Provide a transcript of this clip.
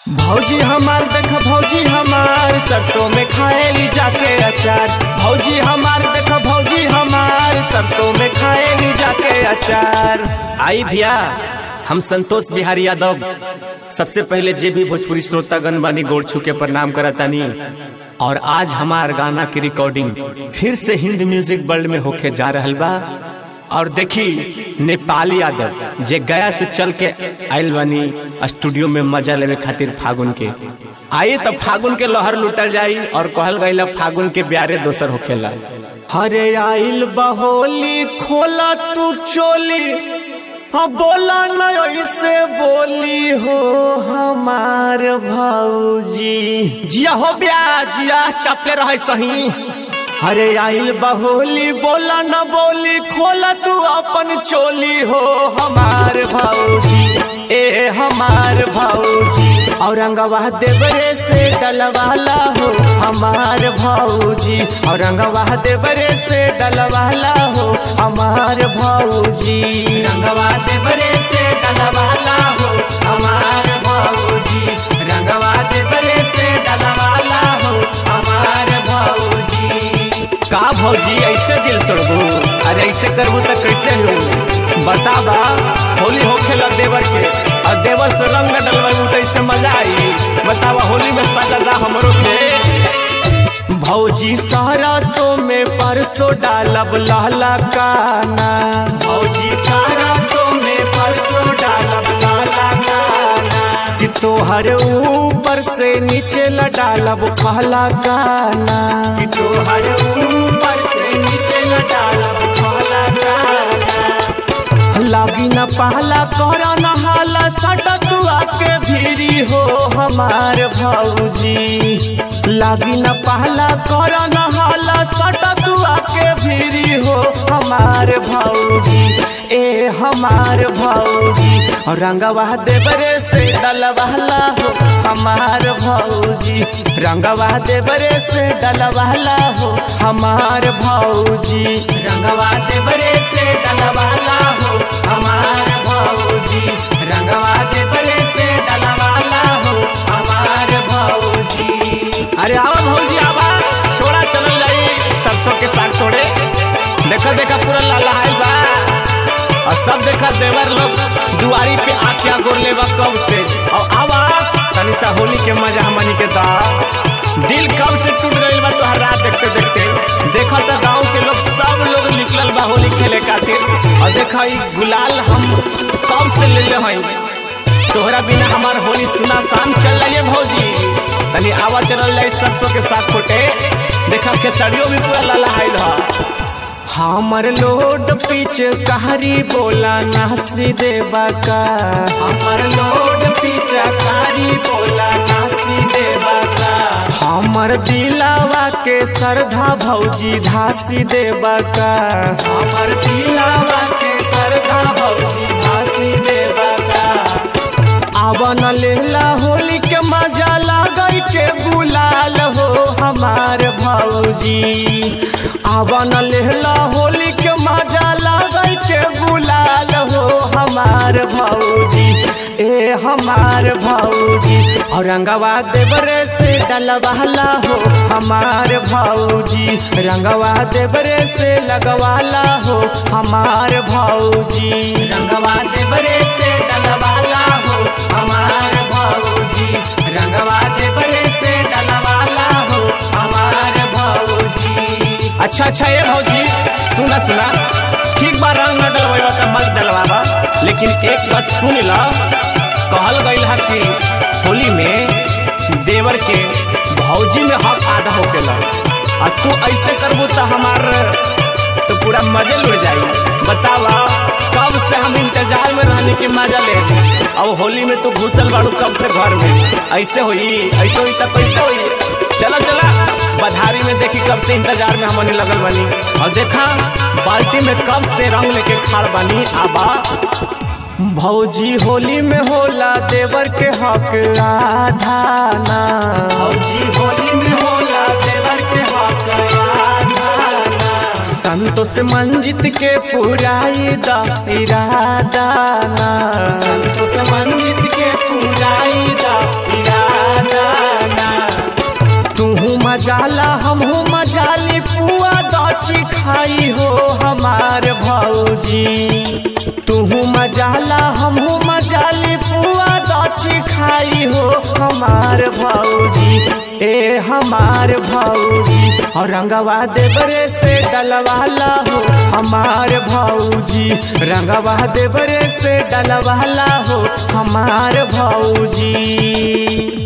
भौजी हमार देख भौजी हमार सरसों में खाएली जाके अचार भौजी हमार देख भौजी हमार सरसों में खाएली जाके अचार आई भैया हम संतोष बिहारी यादव सबसे पहले जे भी भोजपुरी श्रोतागण बानी गोड़ छू के प्रणाम करतानी और आज हमार गाना की रिकॉर्डिंग फिर से हिंद म्यूजिक वर्ल्ड में होके जा रहल बा और देखी नेपाली यादव जे गया से चल के आयल बानी स्टूडियो में मजा लेवे खातिर फागुन के आइए तब फागुन के लहर लुटल जाई और कहल गई फागुन के ब्यारे दोसर होखेला हरे आइल बहोली खोला तू चोली हाँ बोला न ऐसे बोली हो हमार भाऊजी जिया हो ब्या जिया चपले रहे सही अरे आइल बहोली बोला न बोली खोला तू अपन चोली हो हमार भाऊजी ए हमार भाऊजी औरंगवा देवरे से डलवाला हो हमार भाऊजी औरंगवा देवरे से डलवाला हो हमार भाऊजी रंगवा देवरे से डलवाला हो हमार भाऊजी रंगवा देवरे से डलवाला हो हमार भाऊजी का भौजी ऐसे दिल तोड़बू अरे ऐसे करबू तो कैसे हो बताबा होली होखे लग देवर के और देवर से रंग डलवाई तो इससे मजा आई बतावा होली में सजा हमरो के भौजी सरसों में परसों डालब लहला काना भौजी सरसों में परसों डालब लहला काना कि तोहर ऊपर से नीचे ल डालब कहला गाना कि तोहर ऊपर से नीचे ल डालब कहला गाना लागी न पहला कर न हाला सट तू आके भीरी हो हमार भौजी लागी न पहला कर न हाला सट तू आके भीरी हो हमार भौजी ए हमार भौजी और रंगवा देवरे से डलवाला हो हमार भौजी रंगवा देवरे से डलवाला हो हमार भौजी रंगवा देवरे से डलवाला हो हमार भौजी रंगवा देवरे से डलवाला हो हमार भौजी अरे आवा भौजी आवा छोड़ा चल जाई सरसों के साग छोड़े देखा देखा पूरा लाल बा और सब देखा देवर लोग दुआरी पे आख्या गोर लेवा कब से और आवा तनी सा होली के मजा हमनी के दा दिल कब से टूट गई बा तो रात देखते देखते देखा तो गांव के लोग सब लोग निकलल बा होली खेले खातिर और देखा ई गुलाल हम कब से ले ले हई तोहरा बिना हमार होली सुना शाम चल रही है भौजी तनी आवा चलल जाई सरसों के साथ फोटे देखा खेसड़ियों भी पूरा ललहाइल है हमर लोड पीछे कहारी बोला नासी देवा का हमर लोड पीछे कहारी बोला नासी देवा का हमर दिलावा के सरधा भौजी धासी देवा का हमर दिलावा के सरधा भौजी धासी देवा का आवन लेला होली के मजा लागई के बुलाल हो हमार भौजी आवन लेला होली के मजा लागई के बुलाल हो हमार भौजी ए हमार भौजी औरंगवा देवरे से डलवाला हो हमार भौजी रंगवा देवरे से लगवाला हो हमार भौजी रंगवा देवरे से डलवाला हो हमार भौजी रंगवा देवरे से डलवाला हो हमार भौजी अच्छा अच्छा ये भौजी सुना सुना ठीक बा रंग न डलवा तो मत डलवाबा लेकिन एक बात सुन ला कहल गई है कि होली में देवर के भौजी में हक आधा होकेला और तू ऐसे करबू तो हमार तो पूरा मजे लुट जाई बतावा कब से हम इंतजार में रहने की मजा ले अब होली में तू घुसल बाड़ू कब से घर में ऐसे हुई ऐसे हुई तो कैसे हुई चला चला बधारी में देखी कब से इंतजार में हमने लगल बनी और देखा बाल्टी में कब से रंग लेके खाड़ बनी आबा भौजी होली में होला देवर के हक आधाना भौजी होली में होला देवर के हक आधाना संतोष मंजित के पुराई दा इरादाना संतोष मंजित के पुराई दा इरादा मजाला हमहू मजाली पुआ दची खाई हो हमार भौजी तुहू मजाला हमहू मजाली पुआ दची खाई हो हमार भौजी ए हमार भौजी और रंगवा देवरे से डलवाला हो हमार भौजी रंगवा देवरे से डलवाला हो हमार भौजी